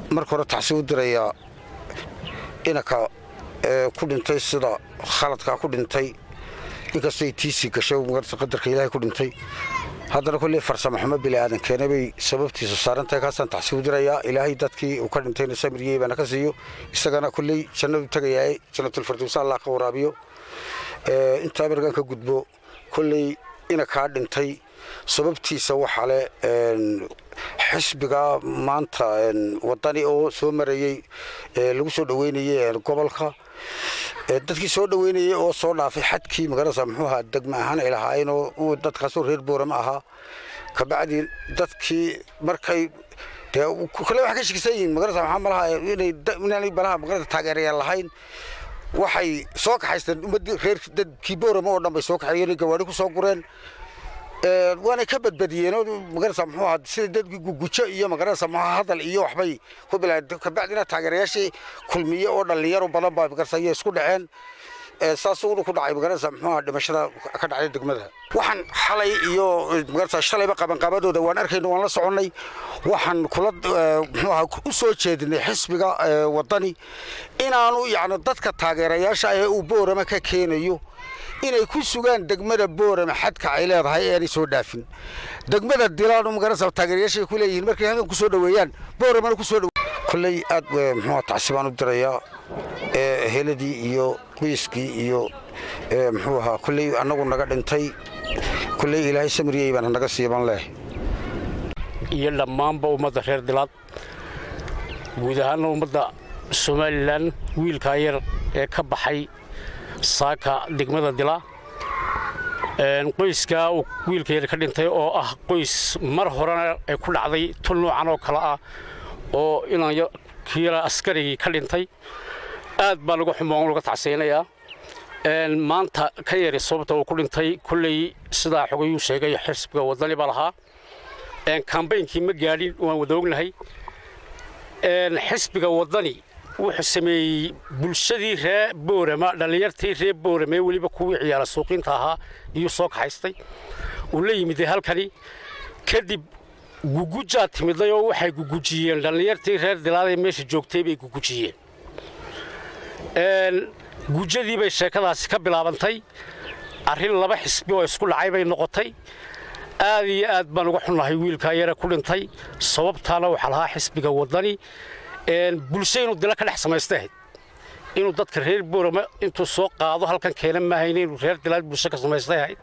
marka hore tacsi u dirayaa inanka ku dhintay sida khaladkaa ku dhintay inkastay tiisii gashay qadarka ilaahay ku dhintay haddana kolley farsamo xumo biliaadan keena bay sababtiisu saarantahay kaasaan tacsi u dirayaa ilaahay dadkii uu ka dhintayna samiriyey baana ka siiyo isagana kolley jannadu tagayaa jannatulfirdowsa allah ka waraabiyo intaa markaan ka gudbo kolley inankaa dhintay sababtiisa waxaa le xisbiga maanta wadani oo soo marayey lagu soo dhoweynayey gobolka dadkii soo dhoweynayey oo soo dhaafay xadkii magaranaysa muxuu ahaa degma ahaan ay lahaayeen oo dadkaasoo reer boorama ahaa kabacdii dadkii markay dee kale waxay ka shakisan yihiin magaranaysa maxaa malaha inay inaanay balaha magaranaysa taageerayaal lahayn waxay soo kaxaysteen ummaddii reer dadkii boorama oo dhan bay soo kaxeeyeen gawaari ku soo gureen waanay ka badbadiyeen magarasa muxuu ahaa sida dadkii gugujo iyo magarasa muxuu hadal iyo waxbay ku bilaabeen kabacdina taageerayaashii kulmiye oo dhallinyaro badan baa magarasa ayay isku dhaceen saas uuna ku dhacay magarasa muxuu ahaa dhimashada ka dhacday degmada waxaan xalay iyo magarasa shalayba qabanqaabadooda waan arkayna waan la soconnay waxaan kula muxuu ahaa u soo jeedinay xisbiga wadani inaanu yacni dadka taageerayaasha ee uu boorama ka keenayo inay ku sugaan degmada boorama xadka ay leedahay ee aanay soo dhaafin degmada dilaanu magarasa taageerayaashay ku leeyihiin markay halkan ku soo dhoweeyaan booramana ku soo dhowe kolley aad muxuu tacsi baan u dirayaa heladii iyo qoyskii iyo muxuu ahaa kolley annagu naga dhintay kolley ilaahay samiriyey baan naga siiban leh iyo dhammaanba ummadda reer dilaad guud ahaanna ummadda somalilan wiilkaa yar ee ka baxay saaka degmada dila qoyskaa uu wiilka yar ka dhintay oo ah qoys mar horena ay ku dhacday tul noocan oo kale ah oo inaan kiila askarigii ka dhintay aad baa lagu xumoon laga tacseynayaa maanta ka yari sababta uu ku dhintay kolley sidaa xogayuu sheegay xisbiga wadani baa lahaa kambaynkii ma gaadhin waan wada ognahay xisbiga wadani wuxuu sameeyey bulshadii ree boorama dhallinyartii ree boorame weliba kuwii ciyaara suuqiinta ahaa iyuu soo kaxaystay uu la yimiday halkani kadib gugujaa timiday oo waxay gugujiyeen dhallinyartii reer dilaadee meesha joogtay bay gugujiyeen gujadii bay sheekadaasi ka bilaabantay arrin laba xisbi oo isku dhacay bay noqotay aad iyo aad baan uga xunnahay wiilkaa yare ku dhintay sababtaana waxaa lahaa xisbiga wadani bulsho inuu dila ka dhex samaysta ahayd inuu dadka reer boorama intuu soo qaado halkan keena maahayna inuu reer dilaad bulsho ka samaystay ahayd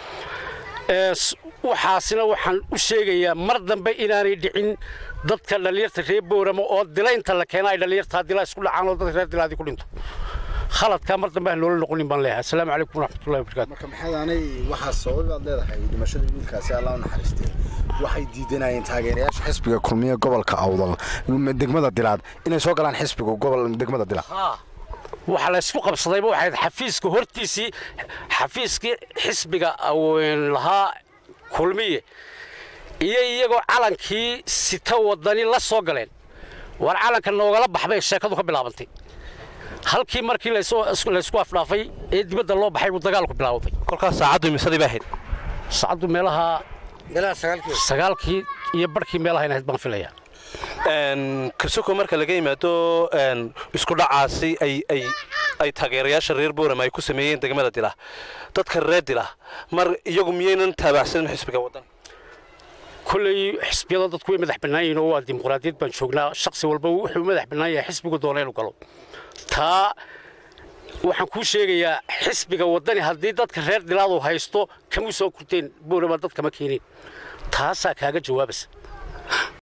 waxaasina waxaan u sheegayaa mar dambe inaanay dhicin dadka dhallinyarta reer boorama oo dilaynta la keena ay dhallinyartaa dilaa isku dhacaan oo dadka reer dilaadii ku dhinto khaladkaa mar dambe aan loola noqonin baan leeyahay asalaamu calaykum waraxmatullahi wabarakaatu marka maxaadaanay waxaa sabab baad leedahay dhimashada wiilkaasi allah u naxariistay waxay diidanayeen taageerayaasha xisbiga kulmiye gobolka awdal degmada dilaad inay soo galaan xisbiga gobol degmada dilaad waxaa la isku qabsadayba waxay xafiiska hortiisii xafiiskii xisbiga lahaa kulmiye iyo iyagoo calankii sita wadani la soo galeen war calanka noogala baxbay sheekadu ka bilaabantay halkii markii laysku afdhaafay ee dibadda loo baxay buu dagaalku bilaawday kolkaas saacaddu imisadii bay ahayd saacaddu meelaha sagaalkii iyo barhkii meelaha inahayd baan filayaa kabsoko marka laga yimaado isku dhacaasi ay taageerayaasha reer boorama ay ku sameeyeen degmada dila dadka reer dila mar iyagu miyaynan taabacsanin xisbiga waddan kolley xisbiyada dadku way madax bannaan yihiin oo waa dimuqraadiyad baan joognaa shaksi walba wuxuu madax bannaan yahay xisbigu doona inuu galo taa waxaan kuu sheegayaa xisbiga waddani haddii dadka reer dilaadu haysto kama soo kurteen boorama dad kama keenin taasaa kaaga jawaabaysa